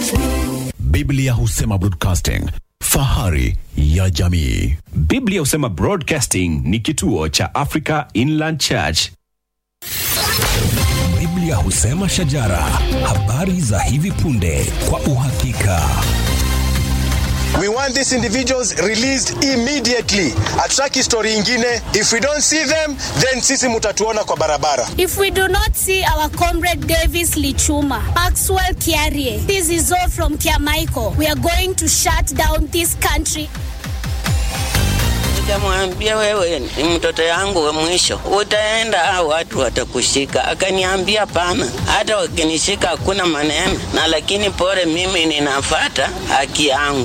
Biblia husema broadcasting, fahari ya jamii. Biblia husema Broadcasting ni kituo cha Africa Inland Church. Biblia husema shajara, habari za hivi punde kwa uhakika. We want these individuals released immediately. Hatutaki story ingine. If we don't see them, then sisi mutatuona kwa barabara. If we do not see our comrade Davis Lichuma, Maxwell Kiarie, this is all from Kiamaiko, we are going to shut down this country. Nikamwambia wewe ni mtoto yangu wa mwisho, utaenda au watu watakushika. Akaniambia pana, hata wakinishika hakuna maneno, na lakini pore, mimi ninafata haki yangu.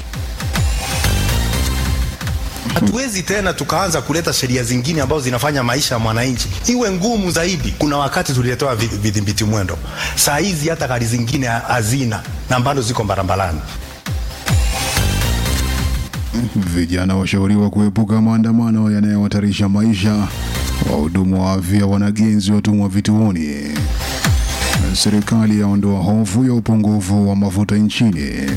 Hatuwezi tena tukaanza kuleta sheria zingine ambazo zinafanya maisha ya mwananchi iwe ngumu zaidi. Kuna wakati tuliletewa vi- vidhibiti mwendo, saa hizi hata gari zingine hazina na bado ziko barabarani. Vijana washauriwa kuepuka maandamano yanayohatarisha maisha. Wahudumu wa afya wanagenzi watumwa vituoni. Serikali yaondoa hofu ya upungufu wa mafuta nchini.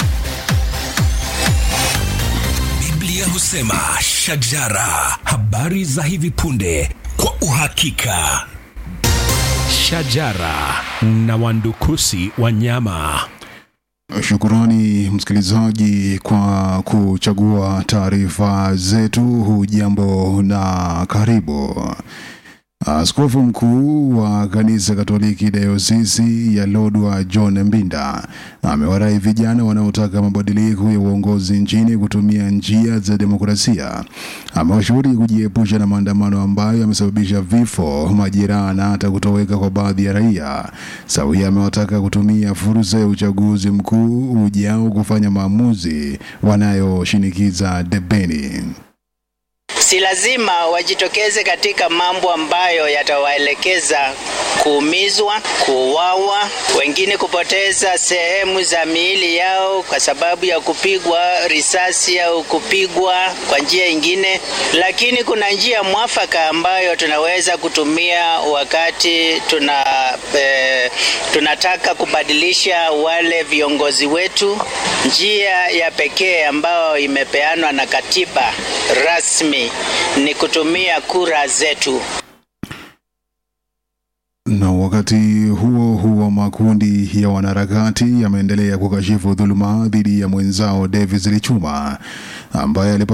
Biblia husema shajara, habari za hivi punde kwa uhakika. Shajara na wandukusi wanyama. Shukurani msikilizaji kwa kuchagua taarifa zetu. Hujambo na karibu. Askofu mkuu wa kanisa Katoliki dayosisi ya Lodwa John Mbinda amewarai vijana wanaotaka mabadiliko ya uongozi nchini kutumia njia za demokrasia. Amewashauri kujiepusha na maandamano ambayo yamesababisha vifo, majeraha na hata kutoweka kwa baadhi ya raia. Sawia amewataka kutumia fursa ya uchaguzi mkuu ujao kufanya maamuzi wanayoshinikiza debeni. Si lazima wajitokeze katika mambo ambayo yatawaelekeza kuumizwa, kuuawa, wengine kupoteza sehemu za miili yao kwa sababu ya kupigwa risasi au kupigwa kwa njia ingine, lakini kuna njia mwafaka ambayo tunaweza kutumia wakati tuna eh, tunataka kubadilisha wale viongozi wetu. Njia ya pekee ambayo imepeanwa na katiba rasmi ni kutumia kura zetu. Na wakati huo huo, makundi ya wanaharakati yameendelea kukashifu dhuluma dhidi ya mwenzao Davis Lichuma ambaye alipata